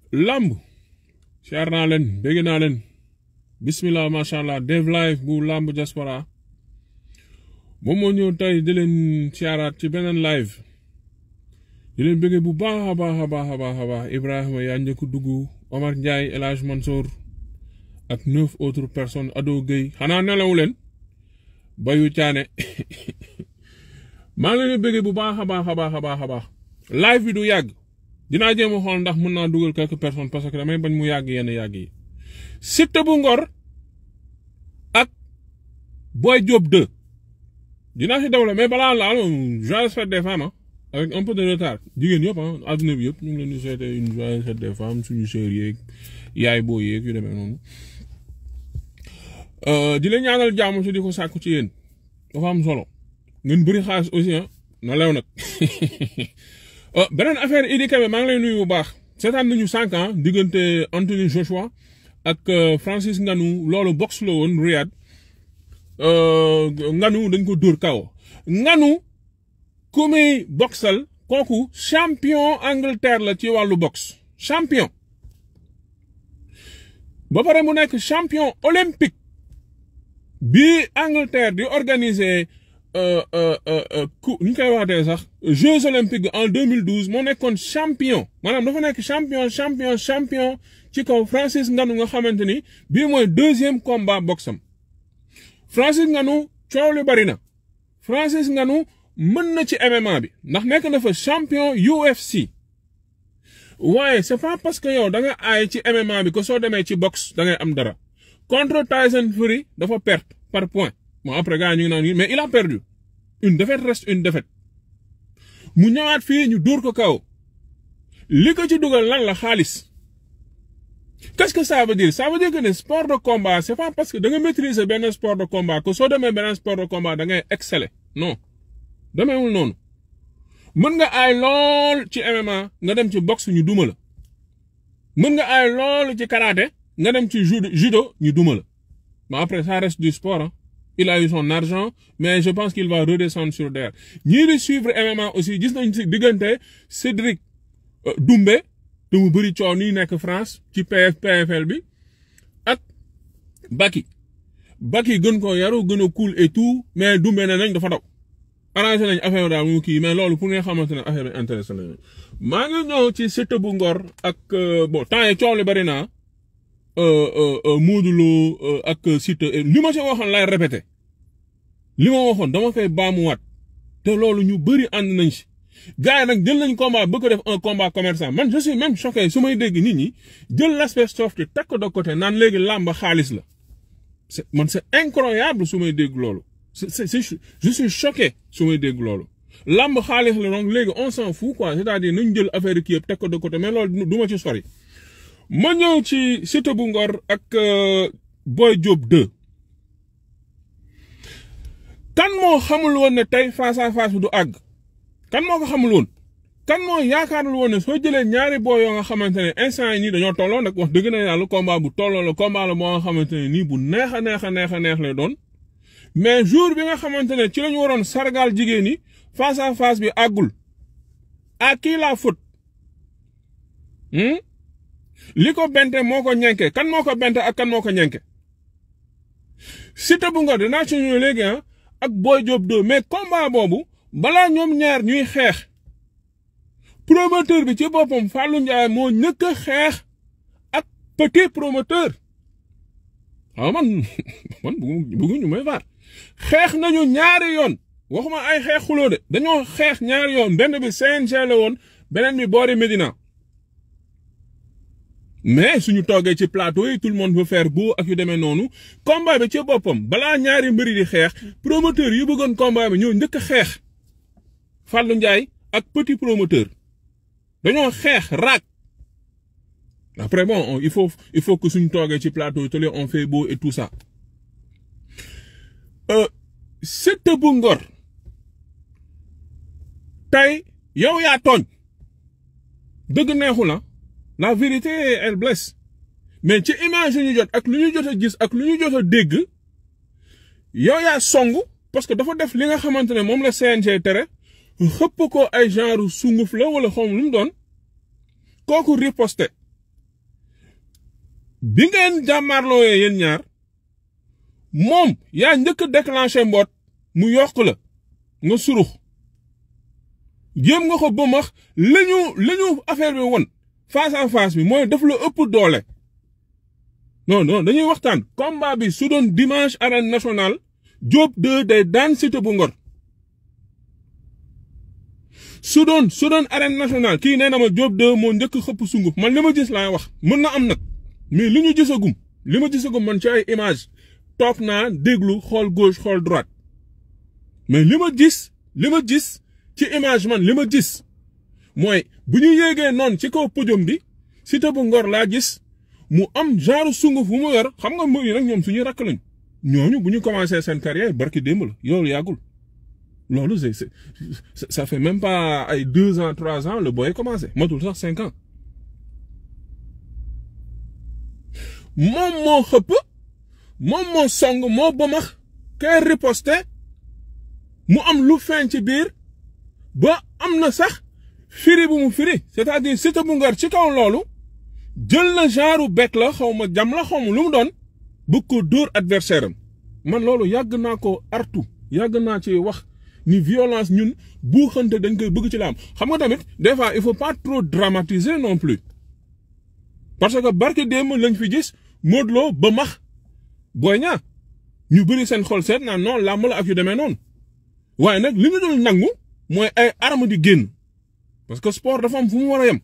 lamb siyaar naa leen bégg naa leen bismillah macha allah Dev Live bu lamb diaspora moom moo ñëw tey di leen siyaaraat ci beneen live di leen bëggee bu baax a baax a baax a baax a baax Ibrahima yaa njëkk dugg Omar Ndiaye El Hadj Mansour ak neuf autres personnes Ado Gueye xanaa nelawu leen bayu caane maa ngi leen di bëggee bu baax a baax a baax a baax a baax live bi du yàgg dinaa jéem a xool ndax mën naa dugal quelques personnes parce que damay bañ mu yàgg yenn yàgg yi Siteu bu Ngor ak Boy Diop 2 dinaa si dawle mais balaa laal joyeuse fête des femmes avec un peu de retard jigéen yëpp ah adduna bi yëpp ñu ngi leen di souhaiter une joyeuse fête des femmes suñu sœur yeeg yaay boo yeeg yu demee noonu di leen ñaanal jàmm si di ko sàkku ci yéen dafa am solo ngeen bëri xaalis aussi ah na lew nag beneen affaire Idi Kebe maa ngi lay nuyu bu baax seetaan nañu cinq ans diggante Anthony Joshua ak Francis Ngannou loolu box la woon Riyad Ngannou dañ ko dóor kaw Ngannou ku muy boxal kooku champion Angleterre la ci wàllu box champion ba pare mu nekk champion olympique bi Angleterre di organiser ku ñu koy waxatee sax Jeux olympiques en 2012 moo nekkoon champion maanaam dafa nekk champion champion champion ci kaw Francis Ngannou nga xamante ni bii mooy deuxième combat boxam Francis Ngannou coow li bari na Francis Ngannou mën na ci MMA bi ndax nekk na fa champion UFC waaye c'est pas parce que yow da nga aay ci MMA bi que soo demee ci boxe da ngay am dara contre Tyson Fury dafa perte par point bon après gars ñu ngi naan mais il a perdu une défaite reste une défaite mu ñëwaat fii ñu dóor ko kaw li ko ci dugal lan la xaalis qu'est-ce que ça veut dire ça veut dire que ne sport de combat c'est pas parce que da nga maîtriser benn sport de combat que soo demee beneen sport de combat da ngay exceller non demeewul noonu mën nga aay lool ci MMA nga dem ci boxe ñu duma la mën nga aay lool ci karaté nga dem ci judo ñu duma la mais après ça reste du sport hein. il a eu son argent mais je pense qu'il va redescendre sur terre ñii di suivre MMA aussi gis nañ ci diggante Cédric Doumbé te mu bëri coow nii nekk France ci PF PFL bi ak Baki Baki gën ko yaru gën a cool et tout mais Doumbé ne nañ dafa daw arrangé nañ affaire daal mu kii mais loolu pour nga xamante ne affaire bi intéressé nañu maa ngi ñëw ci Siteu bu Ngor ak bon temps yi coow li bari naa Modou Lo ak Siteu li ma ci waxoon lay répété li ma waxoon dama koy baamuwaat te loolu ñu bëri ànd nañ si gars yi nag jël nañ combat bëgg ko def un combat commerçant man je suis même choqué su may dégg nit ñi jël l'aspect soft teg ko de côté naan léegi làmb xaalis la c'est man c'est incroyable su may dégg loolu c'est c'est je suis choqué su may dégg loolu làmb xaalis la donc léegi on s'en fout quoi c'est-à-dire nañ jël affaire kii yëpp teg ko de côté mais loolu du ma ci sori ma ñëw ci Siteu bu Ngor ak Boy Diop 2 kan moo xamul woon ne tey face à face bi du àgg kan moo ko xamul woon kan moo yaakaarul woon ne soo jëlee ñaari boo yoo nga xamante ne instant yi nii dañoo tolloo nag wax dëgg na yàlla combat bu tolloo la combat la boo nga xamante ne nii bu neex a neex a neex a neex lay doon mais jour bi nga xamante ne ci lañu waroon sargal jigéen ñi face à face bi àggul à qui la faute li ko bente moo ko ñenke kan moo ko bente ak kan moo ko ñenke Siteu bu Ngor dinaa ci ñëw léegi ah ak Boy Diop 2 mais combat boobu balaa ñoom ñaar ñuy xeex promoteur bi ci boppam Fallou Ndiaye moo ñëkk a xeex ak petit promoteur waaw man man bëgguñu may faat xeex nañu ñaari yoon waxuma ay xeex xuloo de dañoo xeex ñaari yoon benn bi CNG la woon beneen bi boori Médina mais suñu toogee ci plateau yi tout le monde veut faire beau ak yu demee noonu combat bi ci boppam balaa ñaari mbëri di xeex promoteur yu bëggoon combat bi ñoo njëkk a xeex Fallou Ndiaye ak petit promoteur dañoo xeex raak après bon il faut il faut que suñu toogee ci plateau yi on fait beau et tout ça Siteu bu Ngor tey yow yaa tooñ dëgg neexu la la vérité elle blesse mais ci image yu ñu jot ak lu ñu jot a gis ak lu ñu jot a dégg yow yaa song parce que dafa def li nga xamante ne moom la CNG tere xëpp ko ay genre sunguf la wala xawma lu mu doon kooku riposte bi ngeen jàmmaarlooyee yéen ñaar moom yaa njëkk a déclenché mboot mu yokk la nga surux jéem nga ko ba max la ñu la ñu affaire bi won face à face bi mooy daf la ëpp doole non non dañuy waxtaan combat bi su doon dimanche arène nationale Diop 2 day daan Siteu bu Ngor su doon su doon arène nationale kii nee na ma Diop 2 moo njëkk xëpp sunguf man li ma gis laay wax mën na am nag mais li ñu gisagum li ma gisagum man ci ay image toog naa déglu xool gauche xool droite mais li ma gis li ma gis ci image man li ma gis mooy bu ñu yéegee noonu ci kaw podium bi Siteu bu Ngor laa gis mu am genre sunguf bu mu yor xam nga mbir yi nag ñoom suñuy rakk lañ ñooñu bu ñu commencé seen carrière barki démb la yow yàggul loolu c'est c'est ça fait même pas ay deux ans trois ans le boy commencé matul sax cinq ans moom moo xëpp moom moo song moo bëmax kay riposte mu am lu feeñ ci biir ba am na sax firi bu mu firi c'est-à-dire Siteu bu Ngor ci kaw loolu jël na genre bet la xaw ma jam la xaw ma lu mu doon bëgg ko dóor adversaire am man loolu yàgg naa ko artu yàgg naa ci wax ni violence ñun buuxante dañ koy bëgg ci la am xam nga tamit des fois il faut pas trop dramatiser non plus parce que barke démb lañ fi gis Modou Lo ba max Boy Niang ñu bëri seen xol seet naa non làmb la ak yu demee noonu waaye nag li ñu dul nangu mooy ay arme di génn parce que sport dafa am fu mu war a yem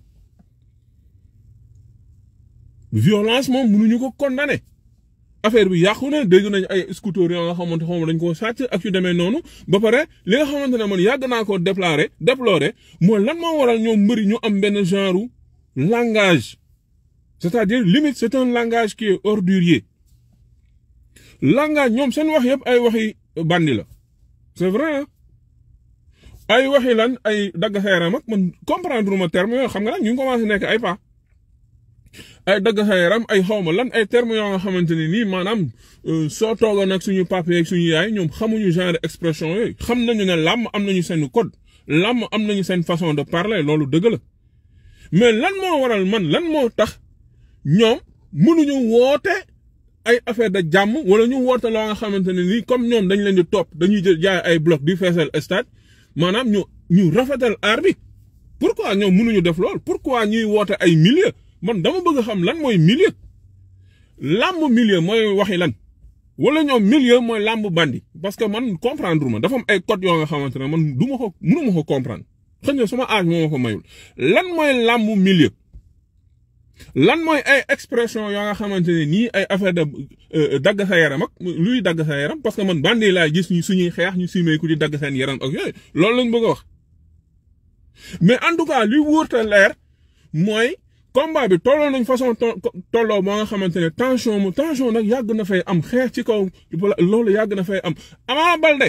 violence moom mënuñu ko condamner affaire bi yàqu na dégg nañ ay scooter yoo nga xamante xaw dañ koo sàcc ak yu demee noonu ba pare li nga xamante ne man yàgg naa ko déplorer déplorer mooy lan moo waral ñoom mbëri ñu am benn genre langage c'est-à-dire limite c'est un langage qui est ordurier langage ñoom seen wax yëpp ay waxi bandi la c'est vrai ay waxi lan ay dagg xeeram ak man comprendre ma terme yooyu xam nga nag ñu ngi commencé nekk ay pas ay dagg xeeram ay xawma lan ay termes yoo nga xamante ne nii maanaam soo toogoon ak suñu papa ak suñu yaay ñoom xamuñu genre expression yooyu xam nañu ne làmm am nañu seen code làmm am nañu seen façon de parler loolu dëgg la mais lan moo waral man lan moo tax ñoom mënuñu woote ay affaire de jàmm wala ñu woote loo nga xamante ne nii comme ñoom dañ leen di topp dañuy jël jaay ay bloc di feesal stade maanaam ñu ñu rafetal aar bi pourquoi ñoom mënuñu def lool pourquoi ñuy woote ay milieu man dama bëgg xam lan mooy milieu làmb milieu mooy waxi lan wala ñoom milieu mooy làmb bandi parce que man comprendre ma dafa am ay code yoo nga xamante ne man du ma ko mënu ma ko comprendre xëy na suma âge moo ma ko mayul lan mooy làmb milieu lan mooy ay expression yoo nga xamante ne nii ay affaire de dagg sa yaram ak luy dagg sa yaram parce que man bandi laay gis ñu suñuy xeex ñu simee ku di dagg seen yaram ak yooyu loolu lañ bëgg a wax mais en tout cas li wóorta leer mooy combat bi tolloo nañ façon tolloo moo nga xamante ne tension mu tension nag yàgg na fay am xeex ci kaw loolu yàgg na fay am Ama Baldé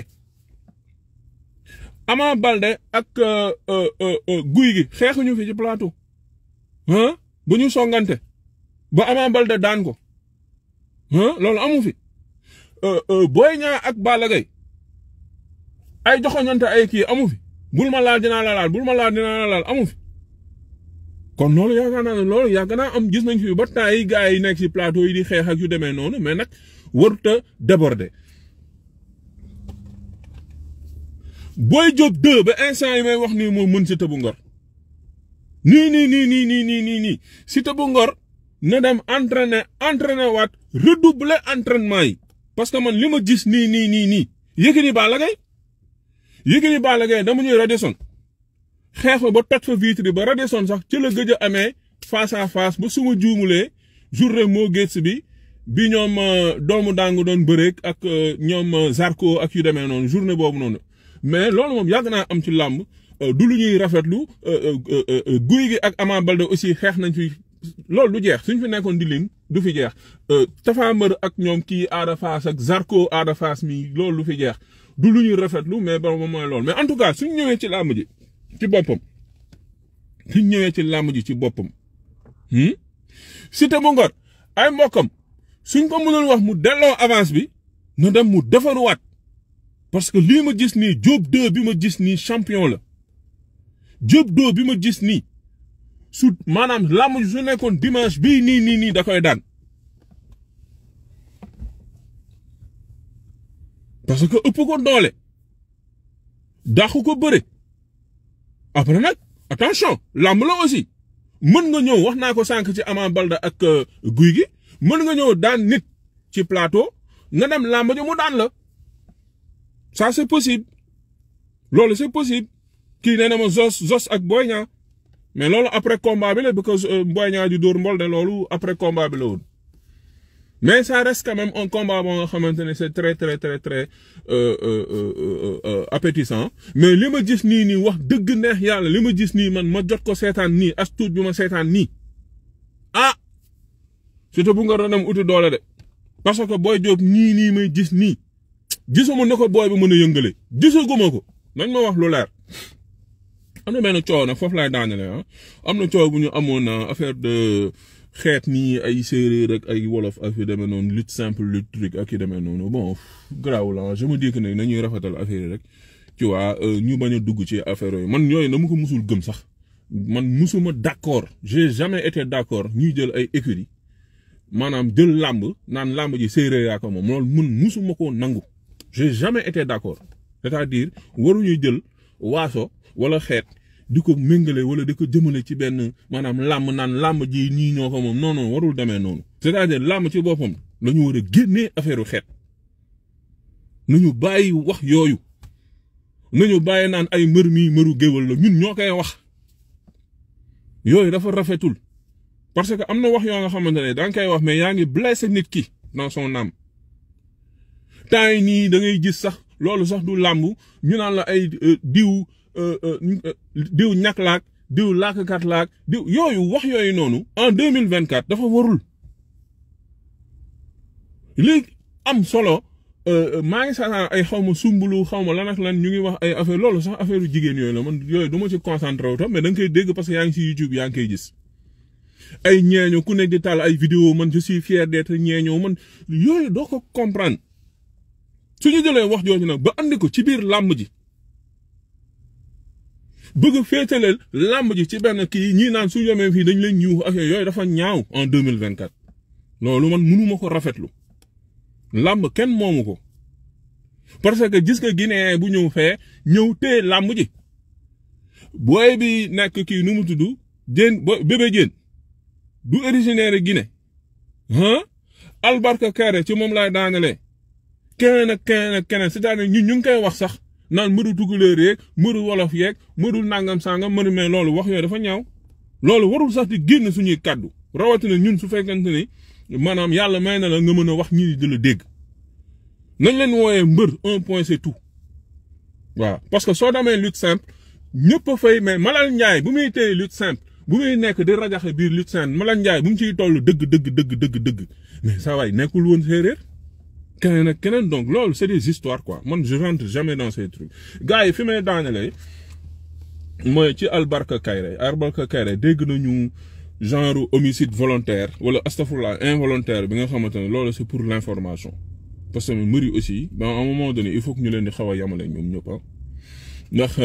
Ama Baldé ak guy gi xeexuñu fi ci plateau ah bu ñu songante ba Ama Baldé daan ko ah loolu amu fi Boy Niang ak Balla Gaye ay joxoñante ay kii amu fi bul ma laal dinaa la laal bul ma laal dinaa la laal amu fi kon loolu yaakaar naa ne loolu yàgg naa am gis nañ fi ba temps yi gars yi nekk ci plateau yi di xeex ak yu demee noonu mais nag warut a déborder Boy Diop 2 ba instant yi may wax nii moo mën Siteu bu Ngor nii nii nii nii nii nii nii nii Siteu bu Ngor na dem entraîner entraîner waat redoubler entraînement yi parce que man li ma gis nii nii nii nii Yékini Balla Gaye Yékini Balla Gaye dama ñuy Radisson xeex ba toj fa vitre ba Radisson sax ci la gëj a amee face à face ba suma juumulee journée moo géej bi bi ñoom doomu daangu doon bëreek ak ñoom Zarko ak yu demee noonu journée boobu noonu mais loolu moom yàgg naa am ci làmb du lu ñuy rafetlu guy gi ak Ama Baldé aussi xeex nañ fi loolu du jeex suñ fi nekkoon di lim du fi jeex Tapha Mbeur ak ñoom kii Ada Fass ak Zarko Ada Fass mi loolu du fi jeex du lu ñuy rafetlu mais ba mooy loolu mais en tout cas suñ ñëwee ci làmb ji ci boppam suñ ñëwee ci làmb ji ci boppam Siteu bu Ngor ay mbokkam suñ ko mënul wax mu delloo avance bi na dem mu defaruwaat parce que lii ma gis nii Diop 2 bi ma gis nii champion la Diop 2 bi ma gis nii su maanaam làmb ji su nekkoon dimanche bii nii nii nii da koy daan parce que ëpp ko doole dàqu ko bëre après nag attention làmb la aussi mën nga ñëw wax naa ko sànq ci Ama Baldé ak guy gi mën nga ñëw daan nit ci plateau nga dem làmb ji mu daan la ça c'est possible loolu c'est possible kii nee na ma Zos Zos ak Boy Niang mais loolu après combat bi la because Boy Niang di dóor mbol de loolu après combat bi la woon mais ça reste quand même un combat boo nga xamante ne c'est très très très très appétissant mais li ma gis nii nii wax dëgg neex yàlla li ma gis nii man ma jot ko seetaan nii as tuut bi ma seetaan nii ah surtout bu nga doon dem uti doole de parce que Boy Diop nii nii may gis nii gisuma ne ko booy bi mën a yëngale gisaguma ko nañ ma wax lu leer. am na benn coow nag foofu laay daanale ah am na coow bu ñu amoon affaire de xeet nii ay séeréer ak ay wolof ak yu demee noonu lutte simple lutte truc ak yu demee noonu bon garaawul ah je me dis que ne nañuy rafetal affaire yi rek tu vois ñu bañ a dugg ci affaire yooyu man yooyu dama ko musul gëm sax man musuma d'accord j'ai jamais été d'accord ñuy jël ay écuries maanaam jël làmb naan làmb ji séeréer yaa ko moom loolu mun musuma koo nangu j'ai jamais été d'accord c'est-à-dire waruñu jël waaso wala xeet di ko méngale wala di ko jëmale ci benn maanaam làmb naan làmb ji nii ñoo ko moom non non warul demee noonu. c'est-à-dire làmb ci boppam la ñu war a génnee affaire xeet nañu bàyyi wax yooyu nañu bàyyi naan ay mbër mii mbëru géwal la ñun ñoo koy wax yooyu dafa rafetul parce que am na wax yoo nga xamante ne da nga koy wax mais yaa ngi blessé nit ki dans son âme temps yi nii da ngay gis sax loolu sax du làmb ñu naan la ay diw. diw ñàkk laak diw laakkat laak diw yooyu wax yooyu noonu en deux mille vingt quatre dafa warul léegi am solo maa ngi sax ay xaw ma sumbulu xaw ma lan ak lan ñu ngi wax ay affaire loolu sax affaire yu jigéen yooyu la man yooyu du ma ci concentré wu tam mais da nga koy dégg parce que yaa ngi ci YouTube yaa ngi koy gis ay ñeeño ku nekk di taal ay vidéo man je suis fier d'être ñeeño man yooyu doo ko comprendre su ñu jëlee wax jooju nag ba andi ko ci biir làmb ji. bëgg a féetaleel làmb ji ci benn kii ñii naan su yemee fii dañ leen ñuux ak yooyu dafa ñaaw en deux mille vingt quatre loolu man mënuma ko rafetlu làmb kenn moomu ko parce que gis nga Guinée bu ñëw fee ñëw téye làmb ji booy bi nekk kii nu mu tudd jën bo bébé jën du originaire Guinée ah albarka kare ci moom laay daanelee keneen ak keneen ak keneen c'est-à-dire ñun ñu ngi koy wax sax. naan mëru tukulóor yeeg mëru wolof yeeg mëru nangam sangam mënu mais loolu wax yooyu dafa ñaaw loolu warul sax di génn suñuy kàddu rawatina ñun su fekkente ni maanaam yàlla may na la nga mën a wax ñi di la dégg nañ leen wooyee mbër un point c'est tout waaw parce que soo demee lutte simple ñëpp a fay mais Malal Ndiaye bu muy téye lutte simple bu muy nekk di rajaxe biir lutte simple Malal Ndiaye bu mu ciy toll dëgg dëgg dëgg dëgg dëgg mais saa waay nekkul woon séeréer keneen ak keneen donc loolu c'est des histoires quoi man je rentre jamais dans ces trucs gars yi fi may daanelee mooy ci Albarka Kairé Albarka Kairé dégg nañu genre homicide volontaire wala astafurlah involontaire bi nga xamante ne loolu c'est pour l'information parce que mbëri aussi ba à un moment donné il faut que ñu leen di xaw a yamale ñoom ñëpp ndax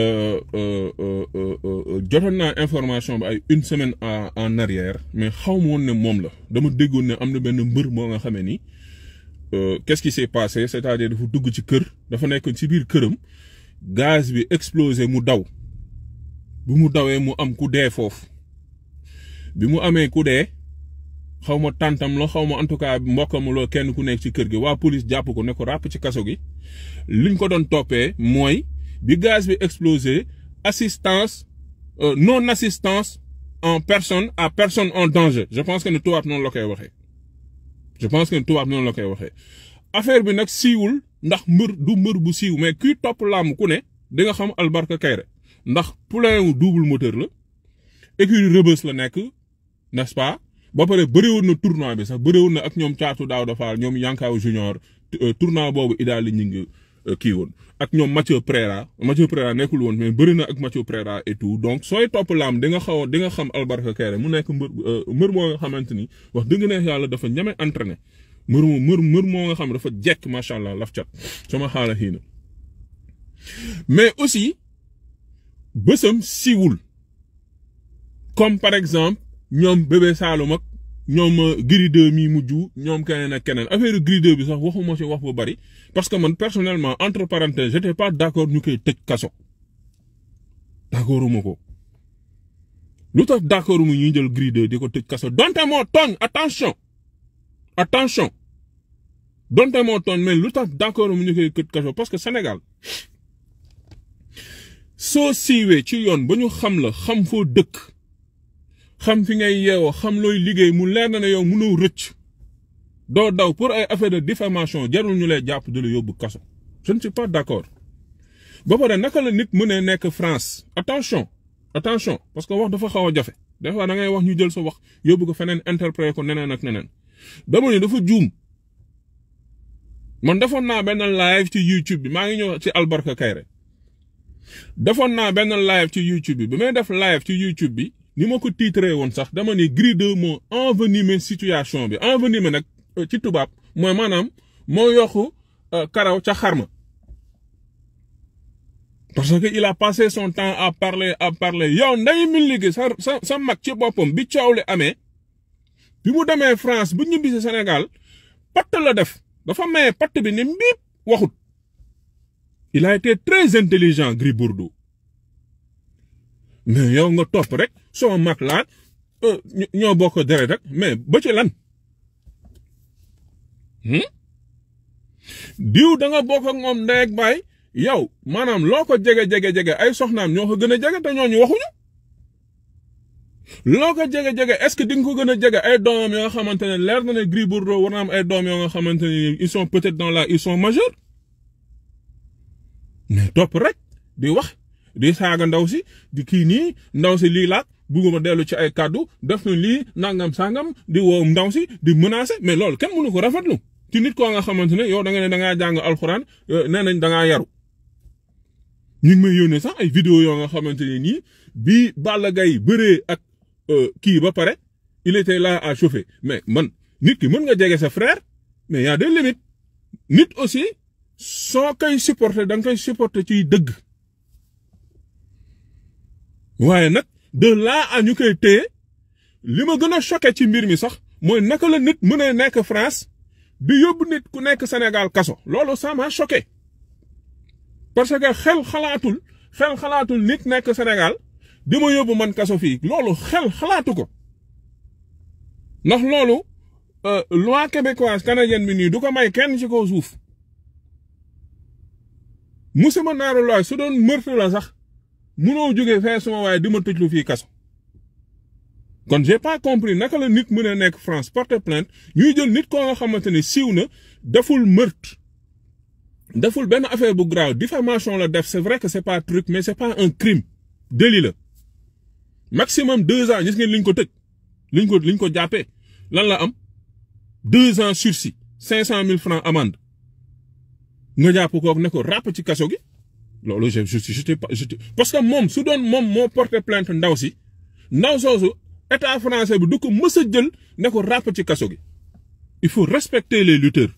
jotoon naa information bi ay une semaine en arrière mais xaw ma woon ne moom la dama déggoon ne am na benn mbër moo nga xamee ni. qu'est-ce qui s'est passé c'est-à-dire dafa dugg ci kër dafa nekk ci biir këram gaz bi explosé mu daw bu mu dawee mu am ku dee foofu bi mu amee ku dee xaw ma tàntam la xaw ma en tout cas mbokkam la kenn ku nekk ci kër gi waa police jàpp ko ne ko ràpp ci kaso gi liñ ko doon toppee mooy bi gaz bi explosé assistance non assistance en personne à personne en danger je pense que ne tubaab noonu la koy waxee. je pense que tubaab noonu la koy waxee affaire bi nag siiwul ndax mbër du mbër bu siiw mais kuy topp làmb ku ne di nga xam Albarka Kairé ndax poulain wu double moteur la écurie Rebeuss la nekk n'est-ce pas ba pare bëriwoon na tournoi bi sax bëriwoon na ak ñoom caatu daaw dafaal ñoom Yankaaw junior tournoi boobu idaali ñu ngi kii woon ak ñoom Mathieu Préra Mathieu Préra nekkul woon mais bëri na ak Mathieu Préra et tout donc sooy topp làmb di nga xaw di nga xam Albarka Kairé mu nekk mbër mbër moo nga xamante ni wax dëgg neex yàlla dafa ñame entraîné mbër moo mbër mbër moo nga xam dafa jekk macha allah laf cat sama xaala xiina mais aussi bësam siiwul comme par exemple ñoom bébé Saloum ak ñoom Gris 2 mi mujj ñoom keneen ak keneen affaire Gris 2 bi sax waxuma ci wax bu bari parce que man personnellement entre parenthèses j'étais pas d'accord ñu koy tëj kaso d'accorduma ko lu tax d'accord mu ñuy jël Gris 2 di ko tëj kaso donte moo tooñ attention attention donte moo tooñ mais lu tax d'accord mu ñu koy tëj kaso parce que Sénégal soo siiwee ci yoon ba ñu xam la xam foo dëkk xam fi ngay yeewoo xam looy liggéey mu leer na ne yow mënoo rëcc doo daw pour ay affaire de diffamation jarul ñu lay jàpp di la yóbbu kaso je ne suis pas d'accord ba pare naka la nit mënee nekk France attention attention parce que wax dafa xaw a jafe des fois da ngay wax ñu jël sa wax yóbbu ko feneen interpréter ko neneen ak neneen dama ne dafa juum man defoon naa benn live ci YouTube bi maa ngi ñëw ci Albarka Kayre defoon naa benn live ci YouTube bi bi may def live ci YouTube bi ni ma ko titré woon sax dama ne Gris 2 moo envenimé situation bi envenimé nag ci tubaab mooy maanaam moo yokku karaw ca xarma parce que il a passé son temps à parler à parler yow nday mi liggéey sa sa sa mag ci boppam bi coow li amee bi mu demee France bu ñibbi si Sénégal patt la def dafa maye patt bi ne mbiip waxut il a été très intelligent Gris Bordeaux mais yow nga topp rek soo mag laa ñoo bokk deret rek mais ba ci lan diw da nga bokk ak moom ndey ak baay yow maanaam loo ko jege jege jege ay soxnaam ñoo ko gën a jege te ñooñu waxuñu loo ko jege jege est-ce que di nga ko gën a jege ay doomam yoo nga xamante ne leer na ne Gris Bordeaux war na am ay doom yoo nga xamante ne ils sont peut-être dans la ils sont majeurs mais topp rek di wax di saaga ndaw si di kii nii ndaw si lii laat bugguma dellu ci ay kàddu def na lii nangam sangam di woo ndaw si di menacer mais loolu kenn mënu ko rafetlu ci nit koo nga xamante ne yow da nga ne da ngaa jàng alxuraan nee nañ da ngaa yaru. ñu ngi may yónnee sax ay vidéo yoo nga xamante ne nii bii Balla Gaye bëree ak kii ba pare il était là à chauffer mais man nit ki mën nga jege sa frère mais y a des limites nit aussi soo koy supporter da nga koy supporter ciy dëgg. waaye nag de là à ñu koy téye li ma gën a choqué ci mbir mi sax mooy naka la nit mën a nekk France di yóbbu nit ku nekk Sénégal kaso loolu ça m'a choqué parce que xel xalaatul xel xalaatul nit nekk Sénégal di ma yóbbu man kaso fii loolu xel xalaatu ko ndax loolu loi québécoise canadienne bi nii du ko may kenn ci kaw suuf musuma naaru looy su doon meurtre la sax munoo jógee fee suma waaye di ma tëjlu fii kaso kon j'ai pas compris naka la nit mën a nekk France porter plainte ñuy jël nit koo nga xamante ne siiw na deful meurtre deful benn affaire bu grave diffamation la def c'est vrai que c'est pas truc mais c'est pas un crime délit la maximum deux ans gis ngeen liñ ko tëj liñ ko liñ ko jàppee lan la am deux ans sursis cinq cent mille francs amende nga jàpp kook ne ko ràpp ci kaso gi loolu je je je parce que moom su doon moom moo porté plainte ndaw si ndaw soosu état français bi du ko mës a jël ne ko ràpp ci kaso gi il faut respecter les lutteurs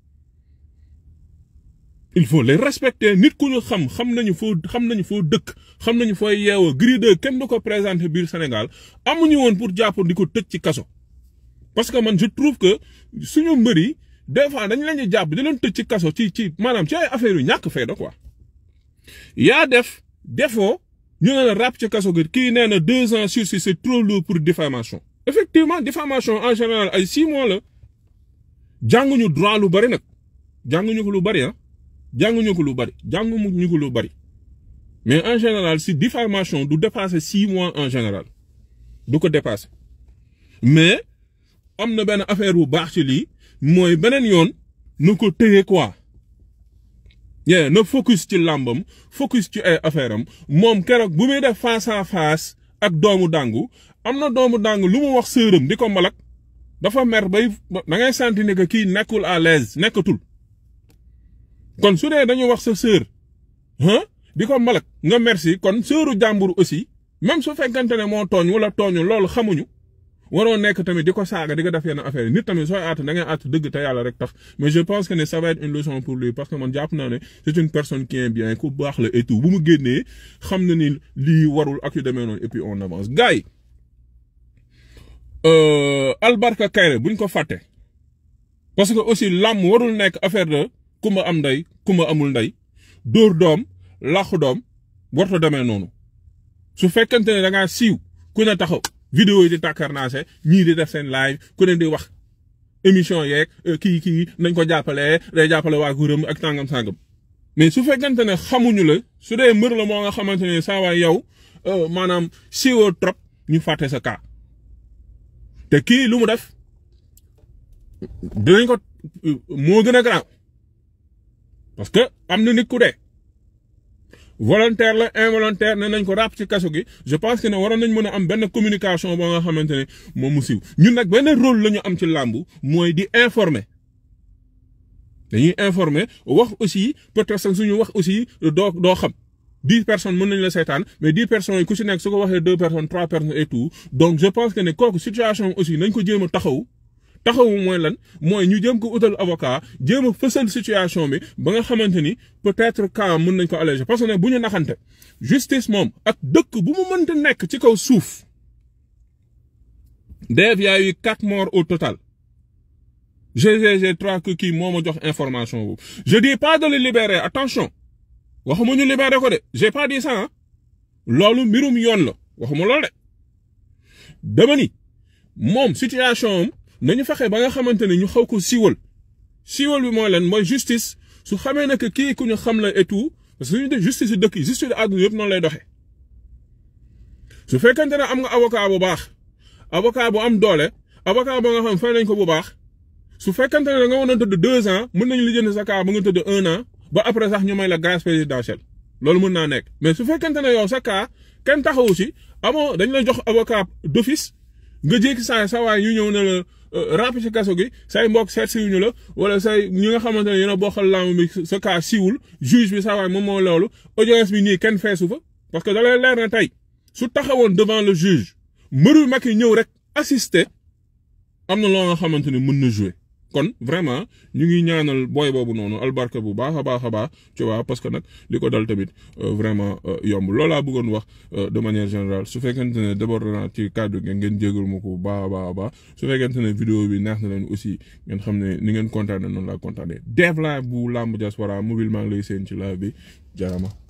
il faut les respecter nit ku ñu xam xam nañu foo xam nañu foo dëkk xam nañu fooy yeewoo Gris 2 kenn du ko présenter biir Sénégal amuñu woon pour jàpp di ko tëj ci kaso parce que man je trouve que suñu mbër yi des fois dañ leen di jàpp di leen tëj ci kaso ci ci maanaam ci ay affaires yu ñàkk fayda quoi. yaa def defoo ñu ne la ràpp ci kaso gi kii nee na deux ans sursis c'est trop lourd pour diffamation effectivement diffamation en général ay six mois la jànguñu droit lu bari nag jànguñu ko lu bari ah jànguñu ko lu bari jànguñu ko lu bari mais en général si diffamation du dépasser six mois en général du ko dépasser mais am na benn affaire bu baax ci lii mooy beneen yoon nu ko téye quoi. yeah na focus ci làmbam focus ci ay affaire am moom keroog bu muy def face à face ak doomu dàngu am na doomu dàngu lu mu wax sëram di ko malak dafa mer bay da ngay sentir ne que kii nekkul à l'aise nekkatul kon su dee dañu wax sa sœur ah di ko malak nga merci kon sœuru jàmbur aussi même su fekkante ne moo tooñ wala tooñu loolu xamuñu waroo nekk tamit di ko saaga di ko def yenn affaire nit tamit sooy aat da ngay aat dëgg te yàlla rek tax mais je pense que ne ça va être une leçon pour lui parce que man jàpp naa ne c'est une personne qui est bien ku baax la et tout bu mu génnee xam na ni lii warul ak yu demee noonu et puis on avance gars yi Albarka Kairé buñ ko fàtte parce que aussi làmm warul nekk affaire de kumba am ndey kumba amul ndey dóor doom làqu doom warta demee noonu su fekkente ne da ngaa siiw ku ne taxaw vidéo yi di tàkkarnaase ñii di def seen live ku ne di wax émission yeeg kii kii nañ ko jàppale day jàppale waa guram ak tàngam sàngam mais su fekkente ne xamuñu la su dee mbër la moo nga xamante ne saa waay yow maanaam siiwoo trop ñu fàtte sa cas te kii lu mu def dinañ ko moo gën a garaaw parce que am na nit ku dee volontaire la involontaire ne nañ ko ràpp ci kaso gi je pense que ne waroon nañ mën a am benn communication boo nga xamante ne moom mu siiw ñun nag benn rôle la ñu am ci làmb mooy di informer dañuy informer wax aussi peut-être sax suñu wax aussi doo doo xam dix personnes mën nañu la seetaan mais dix personnes yi ku si nekk su ko waxee deux personnes trois personnes et tout donc je pense que ne kooku situation aussi nañ ko jéem a taxaw taxawu mooy lan mooy ñu jéem ko utal avocat jéem a fësal situation bi ba nga xamante ni peut-être cas mën nañ ko alléger parce que ne bu ñu naxante justice moom ak dëkk bu mu mënta nekk ci kaw suuf Dave y a eu quatre morts au total GGG trois que kii moo ma jox information boobu je dis pas de le libérer attention waxuma ñu libérer ko de j'ai pas dit ça loolu mbirum yoon la waxuma loolu de dama ni moom situation am nañu fexe ba nga xamante ne ñu xaw ko siiwal siiwal bi mooy lan mooy justice su xamee ne que kii ku ñu xam la et tout parce que suñu def justice yi dëkk yi justice yi àdduna yëpp noonu lay doxee su fekkente ne am nga avocat bu baax avocat bu am doole avocat ba nga xam fay nañ ko bu baax su fekkente ne da nga waroon tëdd deux ans mën nañu li jënd sa cas ba nga tëdd un an ba après sax ñu may la grâce présidentielle loolu mën naa nekk mais su fekkente ne yow sa cas kenn taxawu si amoo dañ la jox avocat d'office nga jékki saa sa waay ñu ñëw ne la ràpp ci kaso gi say mbokk seet siwuñu la wala say ñi nga xamante ne yéen a bokkal làmb bi sa cas siwul juge bi sa waay moom moo loolu audience bi nii kenn feesu fa parce que da lay leer na tey su taxawoon devant le juge mbëru mag yi ñëw rek assister am na loo nga xamante ne mën na jouer kon vraiment ñu ngi ñaanal booy boobu noonu albarka bu baax a baax a baax tu vois parce que nag li ko dal tamit vraiment yomb loolu laa bëggoon wax de manière générale su fekkente ne d'abord naa ci kàddu gi ngeen jégal ma ko bu baax a baax a baax su fekkente ne vidéo bi neex na leen aussi ngeen xam ne ni ngeen kontaanee noonu laa kontaanee Dev Live bu Lamb Diaspora mobile maa ngi lay seen ci live bi jaarama